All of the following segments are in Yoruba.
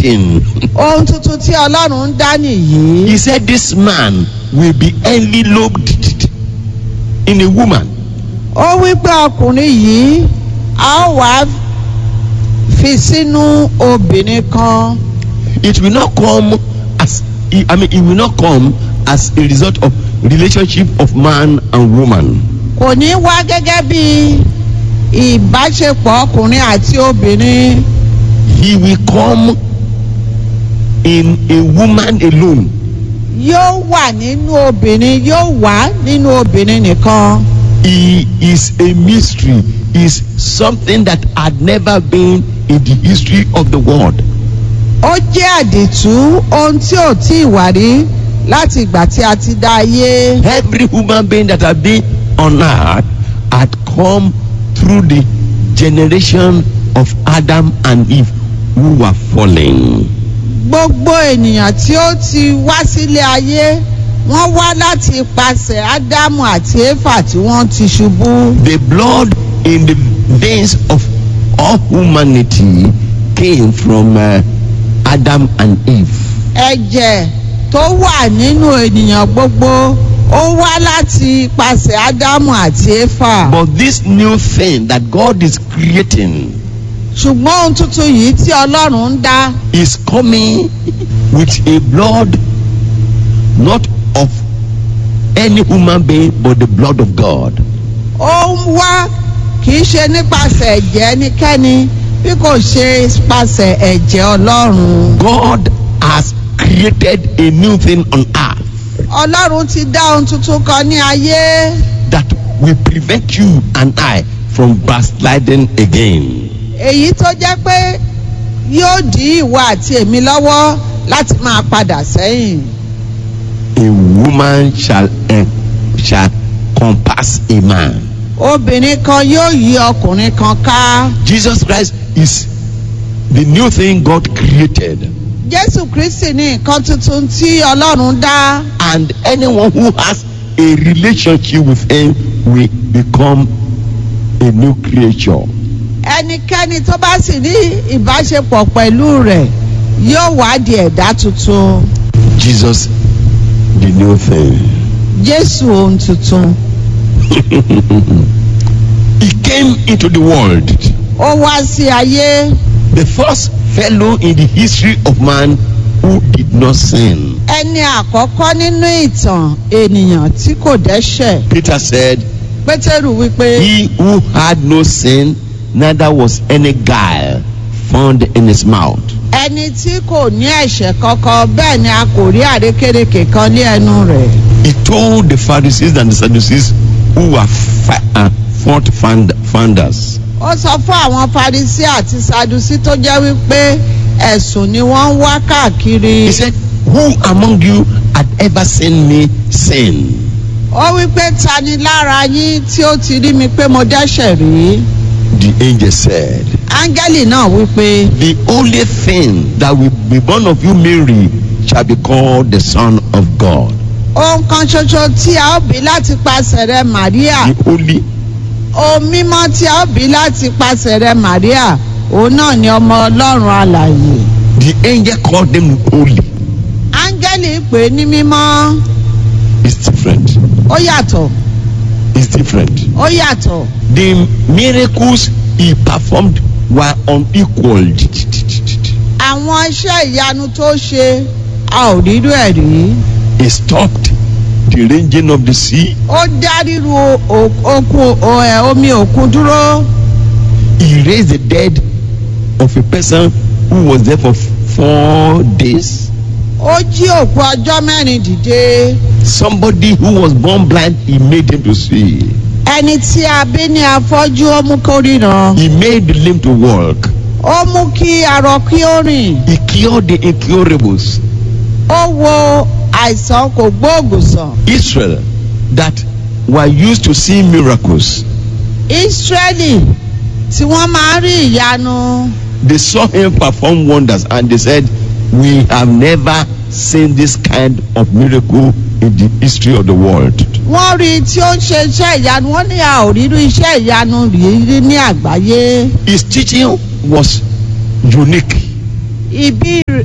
creating. ohun tuntun tí ọlọ́run ń dá nìyí. he said this man will be enveloped in a woman. ó wí pé ọkùnrin yìí a ó wá fi sínú obìnrin kan. It will not come as I mean it will not come as a result of relationship of man and woman. kò ní wá gẹ́gẹ́ bí ìbáṣepọ̀ ọkùnrin àti obìnrin. He will come in a woman alone. yóò wà nínú obìnrin yóò wà nínú obìnrin nìkan. He is a mystery. Is something that had never been in the history of the world. ó jẹ́ àdìtú ohun tí ò tí ì wà rí láti ìgbà tí a ti dá ayé. Every human being that had been on earth had come through the generation of Adam and Eve who were fallen. gbogbo ènìyàn tí ó ti wá sílé ayé wọ́n wá láti ipasẹ̀ ádámù àti éfà tí wọ́n ti ṣubú. The blood in the veins of all humanity came from uh, Adam and Eve. ẹ̀jẹ̀ tó wà nínú ènìyàn gbogbo ó wá láti ipasẹ̀ ádámù àti éfà. But this new thing that God is creating ṣùgbọ́n ohun tuntun yìí tí ọlọ́run ń dá is coming with a blood not of any human being but the blood of God. ó ń wá kì í ṣe nípasẹ̀ ẹ̀jẹ̀ ẹnikẹ́ni bí kò ṣe nípasẹ̀ ẹ̀jẹ̀ ọlọ́run. God has created a new thing on earth ọlọ́run ti dá ohun tuntun kan ní ayé that will prevent you and I from backsliding again. èyí tó jẹ́ pé yóò dí ìwọ àti èmi lọ́wọ́ láti máa padà sẹ́yìn. A woman shall eh, shall compass a man. obìnrin kan yóò yí ọkùnrin kan ká. Jesus Christ is the new thing God created. jésù kristi ní nǹkan tuntun tí ọlọ́run dá. and anyone who has a relationship with him will become a new creature. ẹnikẹ́ni tó bá sì ní ìbáṣepọ̀ pẹ̀lú rẹ̀ yóò wá di ẹ̀dá tuntun. Jesus, the new thing. jésù ohun tuntun. He came into the world, ó wá sí ayé the first fellow in the history of man who did not sin. ẹni àkọ́kọ́ nínú ìtàn ènìyàn tí kò dẹ́ṣẹ̀. Peter said, pétérù wípé He who had no sin, neither was any guile found in his mouth. ẹni tí kò ní ẹ̀ṣẹ̀ kankan bẹ́ẹ̀ ni a kò rí àrékérekè kan ní ẹnu rẹ̀. He told the Pharisees and the Sadducees who were fa- uh, fault find- founders. ó sọ fún àwọn farisi àti sadusi tó jẹ́ wípé ẹ̀sùn ni wọ́n ń wá káàkiri. He said, Who among you had ever seen me sin? ó wípé ta ni lára yín tí ó ti rí mi pé mo dẹ́ṣẹ̀ rí. The angel said, áńgẹ́lì náà wípé The only thing that will be born of you, Mary, shall be called the Son of God. ohun kan ṣoṣo tí a ó bí láti pasẹ̀ rẹ màríà The only, ohun mímọ́ tí a ó bí láti pasẹ̀ rẹ màríà òun náà ni ọmọ ọlọ́run alàyè. the angel called them holy. áńgẹ́lì pè é ní mímọ́ It's different. ó yàtọ̀ It's different. ó yàtọ̀. The miracles he performed were unequaled. àwọn iṣẹ́ ìyanu tó ṣe a ò rírú ẹ̀ rí. He stopped the raging of the sea. ó dá ríru o- okun o- ẹ, omi òkun dúró. He raised the dead of a person who was there for four days. ó jí òkú ọjọ́ mẹ́rin dìde. Somebody who was born blind, he made him to see. ẹni tí a bí ní afọ́jú ó mú kó ríran. He made the lame to walk. ó mú kí arọ kí ó rìn. He cured the incurables. ó wo àìsàn kò gbóògùn sàn. Israel, that were used to see miracles, ísírẹ́lì tí wọ́n máa ń rí ìyanu. they saw him perform wonders and they said, We have never seen this kind of miracle in the history of the world. wọ́n rí i tí ó ń ṣe iṣẹ́ ìyanu wọ́n ní a ò rírú iṣẹ́ ìyanu rí ní àgbáyé. His teaching was unique. ibi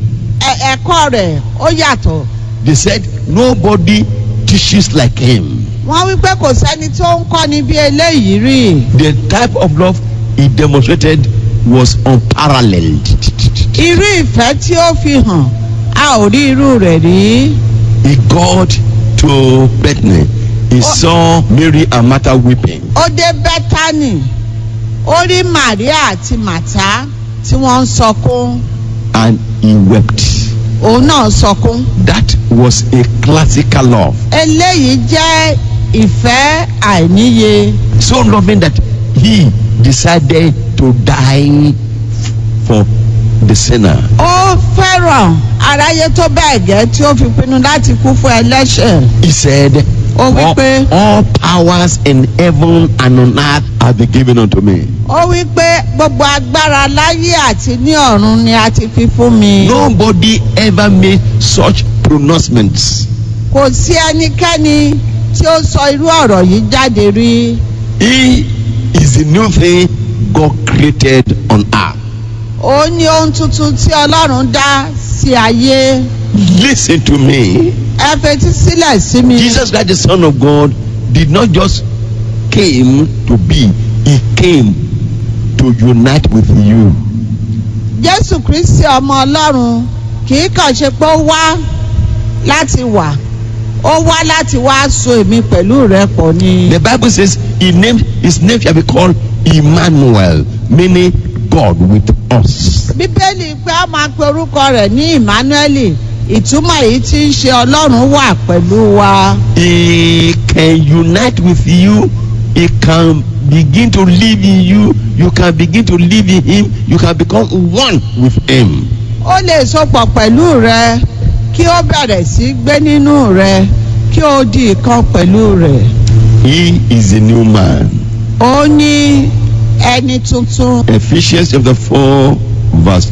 ẹ̀kọ́ rẹ̀ ó yàtọ̀ They said nobody teaches like him. wọ́n wí pé kò sẹ́ni tó ń kọ́ni bí eléyìí rí The type of love he demonstrated was unparalleled. irú ìfẹ́ tí ó fi hàn a ò rí irú rẹ̀ rí He got to Bethany. He saw Mary and Martha weeping. ó dé bẹ́tánì ó rí Màríà àti Màtá tí wọ́n ń sọkún and he wept. òun náà sọkún That was a classical love. eléyìí jẹ́ ìfẹ́ àìníye So loving that he decided to die f- for the sinner. ó fẹ́ràn aráyé tó bẹ́ẹ̀ gẹ́ tí ó fi pinnu láti kú fún ẹlẹ́ṣẹ̀ He said, Ó wí all, pé- all powers in heaven and on earth have been given unto me. ó wí pé gbogbo agbára láyé àti ní ọ̀run ni a ti fi fún mi Nobody ever made such pronouncements. kò sí ẹnikẹ́ni tí ó sọ irú ọ̀rọ̀ yìí jáde rí He is the new thing God created on earth. ó ní ohun tuntun tí ọlọ́run dá sí ayé Listen to me. ẹ fetí sílẹ̀ sí mi Jesus Christ, the Son of God, did not just came to be, he came to unite with you. jésù kristi ọmọ ọlọ́run kì í kàn ṣe pé ó wá láti wà ó wá láti wá so èmi pẹ̀lú rẹ pọ̀ ni. The Bible says he named, his name shall be called Emmanuel, meaning God with us. bíbélì pé a máa pe orúkọ rẹ̀ ní emmanuel ìtumọ̀ èyí tí ń ṣe ọlọ́run wà pẹ̀lú wa. He can unite with you. He can begin to live in you. You can begin to live in him. You can become one with him. ó lè sopọ̀ pẹ̀lú rẹ kí ó bẹ̀rẹ̀ sí gbé nínú rẹ kí ó di ìkan pẹ̀lú rẹ̀. He is a new man. ó ní ẹni tuntun Ephesians chapter 4, verse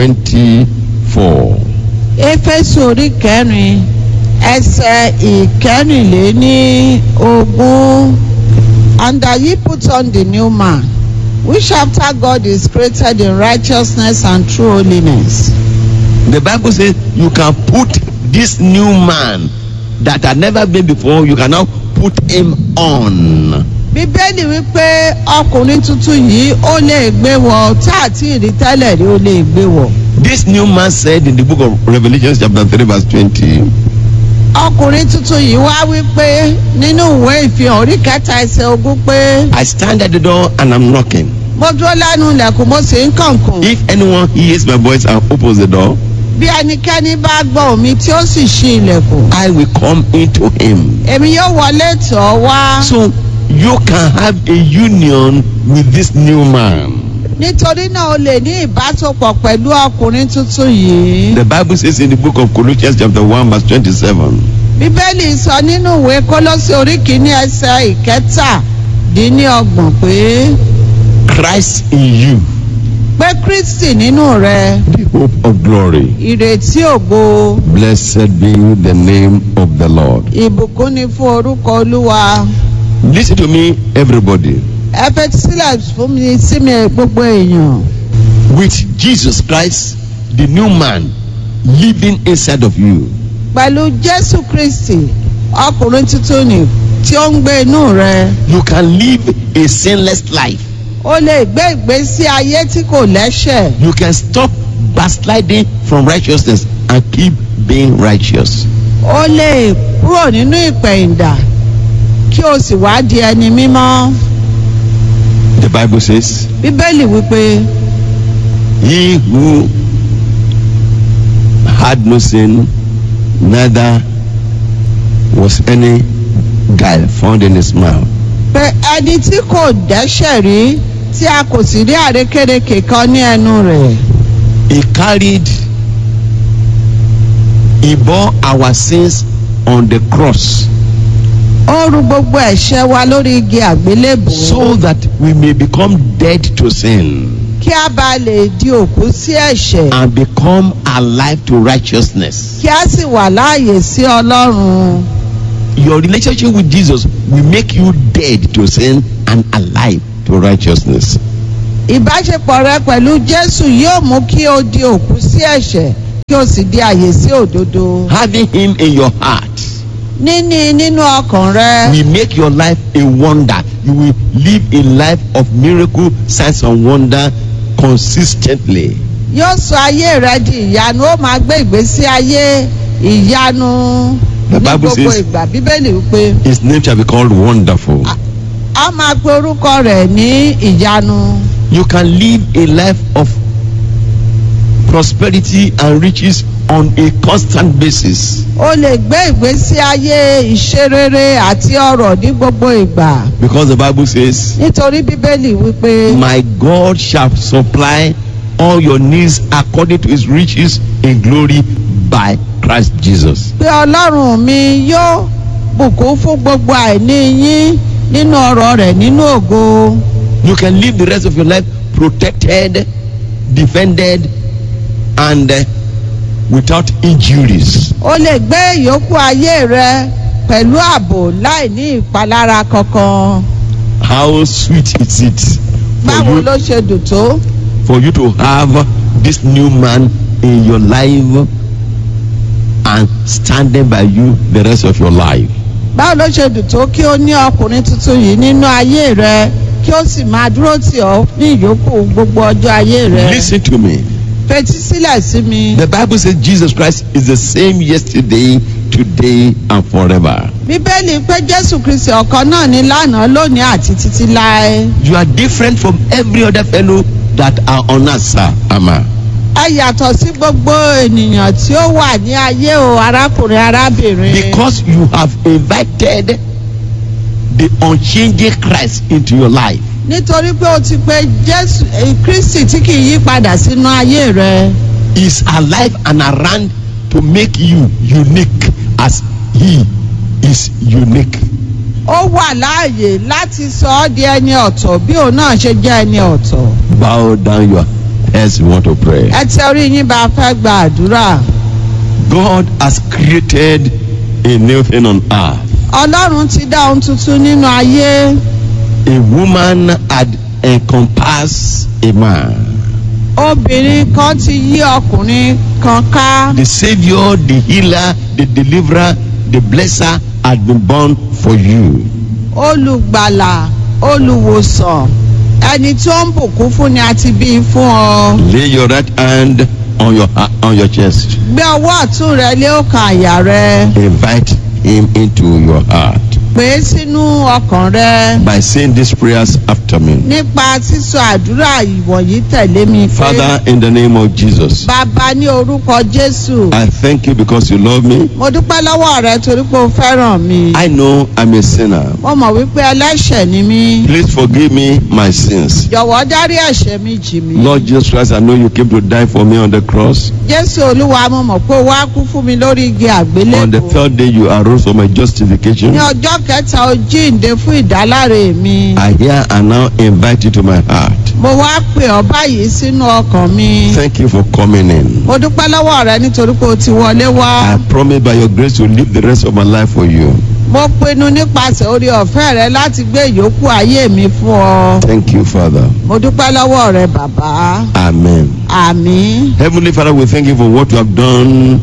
24. éfésù orí kẹrin ẹsẹ̀ ìkẹrìnléní ogún and that ye put on the new man which after God is created in righteousness and true holiness. The Bible says you can put this new man that had never been before, you can now put him on. bíbélì wípé ọkùnrin tuntun yìí ó lè gbé wọ tá àti ìrí tẹ́lẹ̀ rí ó lè gbé wọ. This new man said in the book of Revelation, chapter 3, verse 20, ọkùnrin tuntun yìí wá wípé nínú ìwé ìfihàn orí kẹta ẹsẹ̀ ogún pé I stand at the door and I'm knocking. mo dúró lẹ́nu ilẹ̀kùn mo sì ń kànkùn. If anyone hears my voice and opens the door, bí ẹnikẹ́ni bá gbọ́ omi tí ó sì ṣí ilẹ̀kùn I will come into him. èmi yóò wọlé tọ̀ ọ́ wá So you can have a union with this new man. nítorí náà o lè ní ìbásopọ̀ pẹ̀lú ọkùnrin tuntun yìí. The Bible says in the book of Colossians, chapter 1, verse 27, bíbélì sọ nínú ìwé kólósì orí kìíní ẹsẹ̀ ìkẹtàdínníọgbọ̀n pé Christ in you, pé kristi nínú rẹ the hope of glory. ìrètí ògo Blessed be the name of the Lord. ìbùkún ni fún orúkọ olúwa. Listen to me, everybody. ẹ fetí sílẹ̀ fún mi sí mi gbogbo èèyàn. With Jesus Christ, the new man living inside of you, pẹ̀lú jésù kristi ọkùnrin tuntun ni tí ó ń gbé inú rẹ you can live a sinless life. ó lè gbé ìgbésí ayé tí kò lẹ́ṣẹ̀ You can stop backsliding from righteousness and keep being righteous. ó lè kúrò nínú ìpẹ̀yìndà kí o sì wá di ẹni mímọ́ The Bible says, bíbélì wípé He who had no sin, neither was any guile found in his mouth. pé ẹni tí kò dẹ́ṣẹ̀ rí tí a kò sì rí àrékérekè kan ní ẹnu rẹ̀ He carried, he bore our sins on the cross ó ru gbogbo ẹ̀ṣẹ̀ wa lórí igi àgbélébùú so that we may become dead to sin kí a bá lè di òkú sí ẹ̀ṣẹ̀ and become alive to righteousness. kí a sì wà láàyè sí ọlọ́run. Your relationship with Jesus will make you dead to sin and alive to righteousness. ìbáṣepọ̀ rẹ pẹ̀lú jésù yóò mú kí o di òkú sí ẹ̀ṣẹ̀ kí o sì di àyè sí òdodo. Having Him in your heart níní nínú ọkàn rẹ will make your life a wonder. You will live a life of miracle, signs, and wonder consistently. yóò sọ ayé rẹ di ìyanu ó máa gbé ìgbésí ayé ìyanu The ní Bible gbogbo says- ìgbà bíbélì wípé His name shall be called Wonderful. a máa pe orúkọ rẹ̀ ní ìyanu. You can live a life of prosperity and riches on a constant basis o lè gbé ìgbésí ayé ìṣerere àti ọrọ̀ ní gbogbo ìgbà because the Bible says, nítorí bíbélì wípé My God shall supply all your needs according to his riches in glory by Christ Jesus. pé ọlọ́run mi yóò bùkún fún gbogbo àìní yín nínú ọrọ̀ rẹ̀ nínú ògo You can live the rest of your life protected, defended, and uh, without injuries. o lè gbé ìyókù ayé rẹ pẹ̀lú ààbò láì ní ìpalára kankan How sweet is it for báwo you, ló ṣe dùn tó for you to have this new man in your life and standing by you the rest of your life. báwo ló ṣe dùn tó kí o ní ọkùnrin tuntun yìí nínú ayé rẹ kí o sì máa dúró tì ọ́ ní ìyókù gbogbo ọjọ́ ayé rẹ Listen to me. fetí sílẹ̀ sí mi. The Bible says Jesus Christ is the same yesterday, today, and forever. bíbélì pé jésù kristi ọ̀kan náà ní lánàá lónìí àti títí láé. You are different from every other fellow that are on earth, sir. Ama. ẹ yàtọ̀ sí gbogbo ènìyàn tí ó wà ní ayé o arákùnrin arábìnrin. Because you have invited the unchanging Christ into your life. nítorí pé o ti pe jésù eh, kristi tí kì í yí padà sínú ayé rẹ. Is alive and around to make you unique as he is unique. ó wà láàyè láti sọ ọ́ di ẹni ọ̀tọ̀ bí òun náà ṣe jẹ́ ẹni ọ̀tọ̀. Bow down your heads, we want to pray. ẹ tẹ orí yín bá a fẹ́ gba àdúrà. God has created a new thing on earth. ọlọ́run ti dá ohun tuntun nínú ayé. A woman had encompassed a man. obìnrin kan ti yí ọkùnrin kan ká. The Savior, the healer, the deliverer, the blesser had been born for you. olùgbàlà olùwòsàn ẹni tí ó ń bùkún fún ni a ti bí i fún ọ. Lay your right hand on your ha- on your chest. gbé ọwọ́ ọ̀tún rẹ lé ọkàn àyà rẹ. Invite him into your heart pè é sínú ọkàn rẹ. by saying these prayers after me. nípa sísọ àdúrà ìwọ̀nyí tẹ̀lé mi pé. Father, in the name of Jesus, bàbá ní orúkọ jésù. I thank you because you love me. mo dúpẹ́ lọ́wọ́ rẹ torí pé o fẹ́ràn mi. I know I'm a sinner. mo mọ̀ wípé ẹlẹ́ṣẹ̀ ni mí. Please forgive me my sins. jọ̀wọ́ dárí ẹ̀ṣẹ̀ mi jì mí. Lord Jesus Christ, I know you came to die for me on the cross. jésù olúwa mo mọ̀ pé o wá kú fún mi lórí igi On the àgbélébùú. third day, you arose for my justification. ní ọjọ́ kẹta o jíǹde fún ìdáláre mi. I hear and now invite you to my heart. mo wá pè ọ́ báyìí sínú ọkàn mi. Thank you for coming in. mo dúpẹ́ lọ́wọ́ rẹ nítorí pé o ti wọlé wá. I promise by your grace to live the rest of my life for you. mo pinnu nípasẹ̀ orí ọ̀fẹ́ rẹ láti gbé ìyókù ayé mi fún ọ. Thank you, Father. mo dúpẹ́ lọ́wọ́ rẹ bàbá. Amen. àmín. Heavenly Father, we thank you for what you have done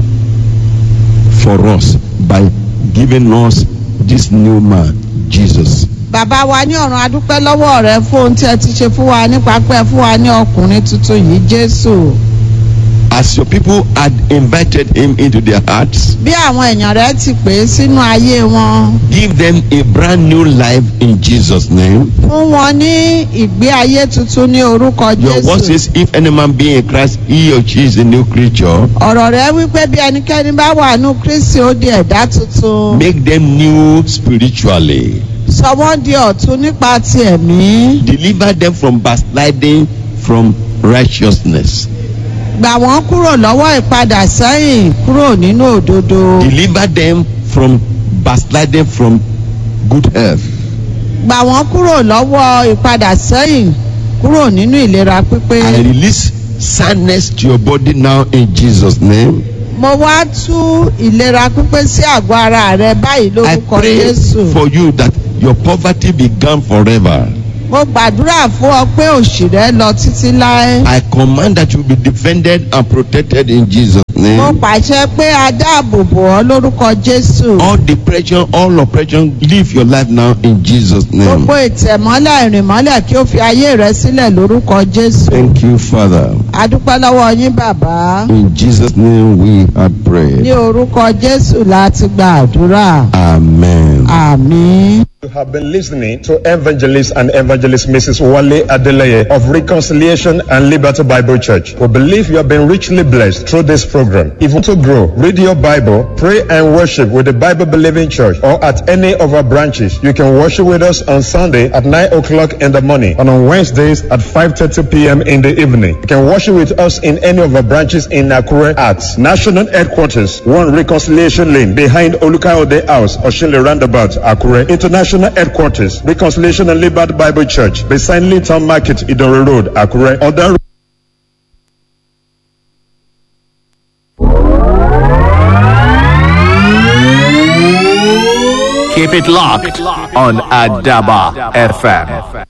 for us by giving us this new man, Jesus. bàbá wa ní ọ̀run adúpẹ́ lọ́wọ́ rẹ fún ohun tí ẹ ti ṣe fún wa nípa pé ẹ fún wa ní ọkùnrin tuntun yìí jésù. As your people had invited him into their hearts, bí àwọn èèyàn rẹ ti pè é sínú ayé wọn. give them a brand new life in Jesus' name. fún wọn ní ìgbé ayé tuntun ní orúkọ Your word jésù. says, if any man be in Christ, he or she is a new creature. ọ̀rọ̀ rẹ wípé bí ẹnikẹ́ni bá wà nù kristi ó di ẹ̀dá tuntun. Make them new spiritually. sọ wọ́n di ọ̀tun nípa ti ẹ̀mí. Deliver them from backsliding from righteousness. gbà wọ́n kúrò lọ́wọ́ ìpadà sẹ́yìn kúrò nínú òdodo. Deliver them from backsliding from good health. gbà wọ́n kúrò lọ́wọ́ ìpadà sẹ́yìn kúrò nínú ìlera pípé. I release soundness to your body now in Jesus' name. mo wá tú ìlera pípé sí àgọ́ ara rẹ báyìí I lórúkọ pray jésù. for you that your poverty be gone forever. mo gbàdúrà fún ọ pé òṣì rẹ lọ títí láé. I command that you be defended and protected in Jesus' mo name. pàṣẹ pé a dáàbò bò ọ́ lórúkọ jésù. All depression, all oppression, live your life now in Jesus' name. gbogbo ìtẹ̀mọ́lẹ̀ ìrìnmọ́lẹ̀ kí ó fi ayé rẹ sílẹ̀ lórúkọ jésù. Thank you, Father. a dúpẹ́ lọ́wọ́ yín bàbá. In Jesus' name we have ní prayed. orúkọ jésù láti gba àdúrà. Amen. àmín. You have been listening to Evangelist and Evangelist Mrs. Wale Adeleye of Reconciliation and Liberty Bible Church. We believe you have been richly blessed through this program. If you want to grow, read your Bible, pray and worship with the Bible Believing Church or at any of our branches. You can worship with us on Sunday at 9 o'clock in the morning and on Wednesdays at 5.30 p.m. in the evening. You can worship with us in any of our branches in Nakure at National Headquarters, 1 Reconciliation Lane behind Olukayode House, Oshile Roundabout, Akure. International Headquarters, Reconciliation and Liberty Bible Church, beside Linton Market, Idore Road, Akure. Other Keep it locked on Adaba FM.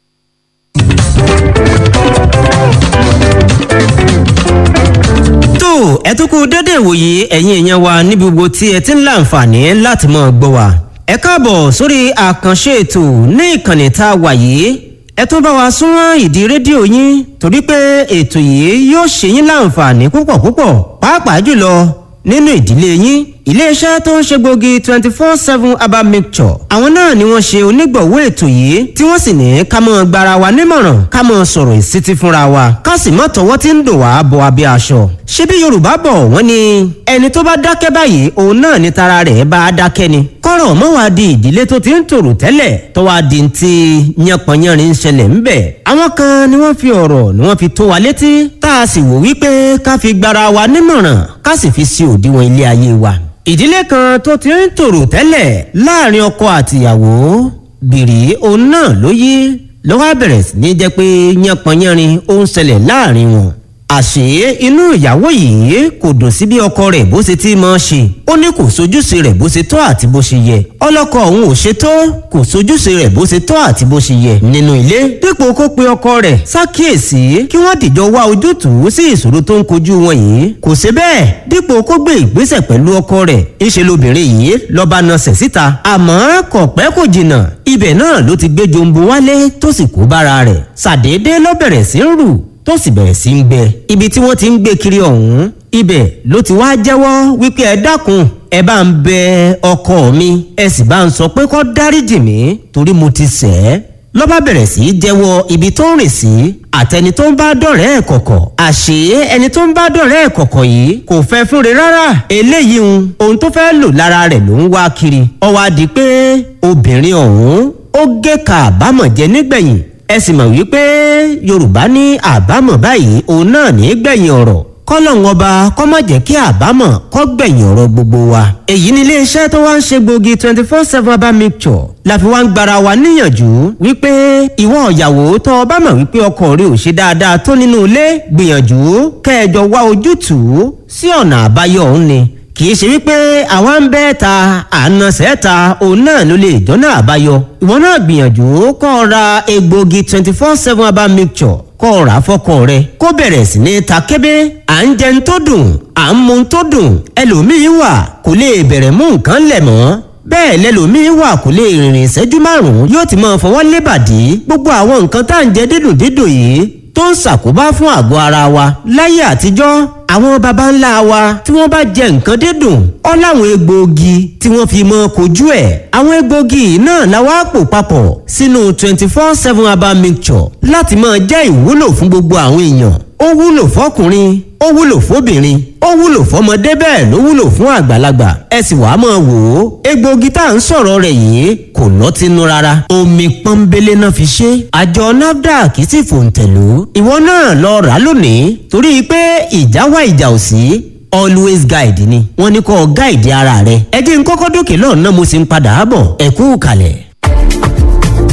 tó ẹ tún kú dédé ìwòye ẹ̀yin èèyàn wa níbi gbogbo tí ẹ ti ń láǹfààní láti máa gbọ́ wa. ẹ káàbọ̀ sórí àkànṣe ètò ní ìkànnì tá a wà yìí ẹ tún bá wa súnmọ́ ìdí rédíò yín torí pé ètò yìí yóò ṣe yín láǹfààní púpọ̀ púpọ̀ pàápàá jùlọ nínú ìdílé yín iléeṣẹ́ tó ń ṣe gbòógì twenty four seven herbal mixture àwọn náà ni wọ́n ṣe onígbọ̀wọ́ ètò yìí tí wọ́n sì ní ká mọ́ gbara wa nímọ̀ràn ká mọ́ sọ̀rọ̀ ìsítí fúnra wa ká sì mọ́ tọwọ́ tí ń dùn wá bọ abẹ́ aṣọ. ṣebí yorùbá bọ̀ wọ́n ní ẹni tó bá dákẹ́ báyìí òun náà ni tara rẹ̀ bá a dákẹ́ ni. kọ́rọ̀ mọ́ wá di ìdílé tó ti ń tòrò tẹ́lẹ̀ tó wá di ti yánpọnyánrin ṣẹlẹ̀ ńbẹ̀. àwọn kan ni wọ́n fi ọ̀rọ̀ ni wọ́n fi tó wa létí tá a sì wò wípé ká fi gbara wa nímọ̀ràn ká sì fi sí òdiwọ̀n ilé ayé wa ìdílé kan tó ti ń tòrò tẹ́lẹ̀ láàrin ọkọ àtìyàwó bìrì òun náà ló yí ló wá bẹ̀rẹ̀ sí ní jẹ́ pé yánpọnyánrin ó ń ṣẹlẹ̀ láàrin wọn. àṣé inú ìyàwó yìí kò dùn sí bí ọkọ rẹ̀ bó ṣe ti máa ṣe ó ní kò sojúṣe rẹ̀ bó ṣe tọ́ àti bó ṣe yẹ ọlọ́kọ òun ò ṣe tó kò sojúṣe rẹ̀ bó ṣe tọ́ àti bó ṣe yẹ nínú ilé dípò kó pe ọkọ rẹ̀ ṣàkíyèsí kí wọ́n dìjọ wá ojútùú sí ìṣòro tó ń kojú wọn yìí kò ṣe bẹ́ẹ̀ dípò kó gbé ìgbésẹ̀ pẹ̀lú ọkọ rẹ̀ ńṣe lobìnrin yìí lọ́ba nasẹ̀ síta àmọ́ kò pẹ́ kò jìnnà ibẹ̀ náà ló ti gbé jombo wálé tó sì kó bára rẹ̀ ṣàdédé ló bẹ̀rẹ̀ sí ń rù tó sì bẹ̀rẹ̀ sí ń gbẹ ibi tí wọ́n ti ń gbé kiri ọ̀hún ibẹ̀ ló ti wá jẹ́wọ́ wípé ẹ dákun ẹ bá ń bẹ ọkọ mi ẹ sì bá ń sọ pé kó dáríjì mí torí mo ti ṣẹ̀ ẹ́ ló bá bẹ̀rẹ̀ sí í jẹ́wọ́ ibi tó ń rìn sí àtẹni tó ń bá dọ̀rẹ́ ẹ̀ kọ̀kọ̀ àṣé ẹni tó ń bá dọ̀rẹ́ ẹ̀ kọ̀kọ̀ yìí kò fẹ́ fúnre rárá eléyìí ń ohun tó fẹ́ lò lára rẹ̀ ló ń wá kiri ó wá di pé obìnrin ọ̀hún ó gé ka àbámọ̀ jẹ nígbẹ̀yìn ẹ sì mọ̀ wípé yorùbá ní àbámọ̀ báyìí òun náà ní gbẹ̀yìn ọ̀rọ̀ kọ́lọ́hún ọba kọ́ má jẹ́ kí àbámọ̀ kọ́ gbẹ̀yìn ọ̀rọ̀ gbogbo wa. èyí ni iléeṣẹ́ tó wá ń ṣe gbòógì twenty four seven herbal mixture la fi wá ń gbara wa níyànjú wípé ìwọ ìyàwó tó o bá mọ̀ wípé ọkọ rẹ ò ṣe dáadáa tó nínú ilé gbìyànjú kẹjọ wá ojútùú sí ọ̀nà àbáyọ òun ni kì í ṣe wípé àwa ń bẹ́ ta àna sẹ́ta òun náà ló lè jọ́nà àbáyọ ìwọ náà gbìyànjú kọ́ ọ ra egbògi twenty four seven herbal mixture kọ́ ọ rà fọ́kọ rẹ kó bẹ̀rẹ̀ sí ní ta kébé à ń jẹun tó dùn à ń mu tó dùn ẹlòmíín wà kò lè bẹ̀rẹ̀ mú nǹkan lẹ̀ mọ́ bẹ́ẹ̀ lẹ́lòmíín wà kò lè rìnrìn ìṣẹ́jú márùn-ún yóò ti máa fọwọ́ lébàdí gbogbo àwọn nǹkan tá à ń jẹ dídùn dídùn yìí tó ń ṣàkóbá fún àgọ́ ara wa láyé àtijọ́ àwọn baba ńlá wa tí wọ́n bá jẹ nǹkan dídùn ọ́ láwọn egbòogi tí wọ́n fi mọ́ kojú ẹ̀ àwọn egbòogi náà la wá pò papọ̀ sínú twenty four seven herbal mixture láti máa jẹ́ ìwúlò fún gbogbo àwọn èèyàn ó wúlò fọkùnrin ó wúlò fóbìnrin ó wúlò fọmọdé bẹ́ẹ̀ ló wúlò fún àgbàlagbà ẹ sì wàá máa wò ó egbòogi tá à ń sọ̀rọ̀ rẹ̀ yìí kò lọ́tínú rárá omi pọ́nbélé náà fi ṣe àjọ nafdac sì fòǹtẹ̀lú ìwọ náà lọ rà á lónìí torí pé ìjà wá ìjà ò sí always guide ni wọ́n ní kó guide ara rẹ ẹ jẹ́ n kọ́kọ́ dókè lọ́nà mo sì ń padà bọ̀ ẹ kú kalẹ̀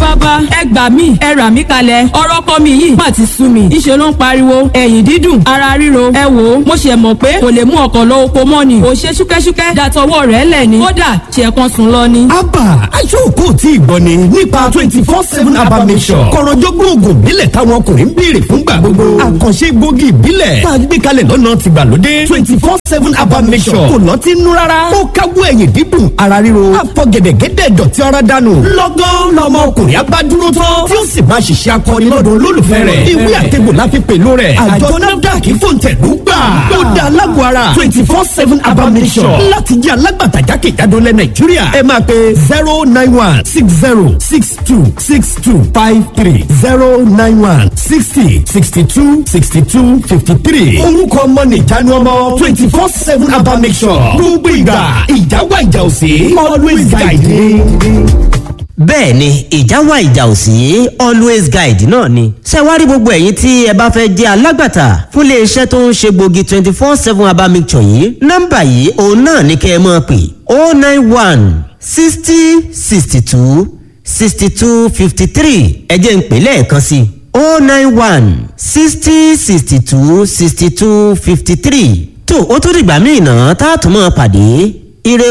bàbá ẹ gbà mí ẹ rà mí kalẹ̀ ọ̀rọ̀ ọkọ mi yìí má ti sú mi ìṣe ló ń pariwo ẹ̀yìn dídùn ara ríro ẹ wò ó mo ṣe mọ̀ pé kò lè mú ọkọ̀ lọ oko mọ́ ni kò ṣe ṣúkẹ́ṣúkẹ́ dàtọwọ́ rẹ̀ lẹ̀ ni kódà ṣe kan sùn lọ ni. abba aṣọ́kò tí ìgbọ́ ni nípa twenty four seven abba mission kọ̀rọ̀jọ́gbọ́n oògùn ìbílẹ̀ táwọn ọkùnrin ń béèrè fúngbà gbogbo àkànṣe gbòógì ìbílẹ̀ tá a gbé kalẹ̀ lọ́nà tìgbàlódé twenty four seven abba mission kò lọ́tí nú rárá ó káwọ́ ẹ̀yìn dídùn ara ríro àfọ̀gẹ̀dẹ̀gẹ̀dẹ̀ dọ̀tí ara dànù lọ́gán lọ́mọ ọkùnrin abádúró tán tí ó sì máa ṣiṣẹ́ akọni lọ́dọ̀ olólùfẹ́ rẹ̀ ìwé àtẹ̀gbò láfi pẹ̀lú rẹ̀ àjọ nafdac fòǹtẹ̀lú gbà ó dá alágbó ara twenty four seven abba mission láti jẹ́ alágbàtà jákèjádò lẹ́ nàìjíríà ẹ máa pe zero nine one six zero six two six two five three zero nine one sixty sixty two sixty two fifty three orúkọ ọmọ nìjánu ọmọ twenty four seven abba mission gbogbo ìgbà ìjáwá ìjà òsè always guide me bẹ́ẹ̀ ni ìjà wà ìjà ò sí always guide náà ni. ṣé wá rí gbogbo ẹ̀yin tí ẹ bá fẹ́ jẹ́ alágbàtà fún iléeṣẹ́ tó ń ṣe gbòógì twenty four seven herbal mixture yìí nọ́mbà yìí òun náà ní kẹ́ ẹ máa pè oh nine one sixty sixty two sixty two fifty three ẹ jẹ́ n pè lẹ́ẹ̀kan sí i oh nine one sixty sixty two sixty two fifty three tó o tún dìgbà míì náà tá a tún máa pàdé ire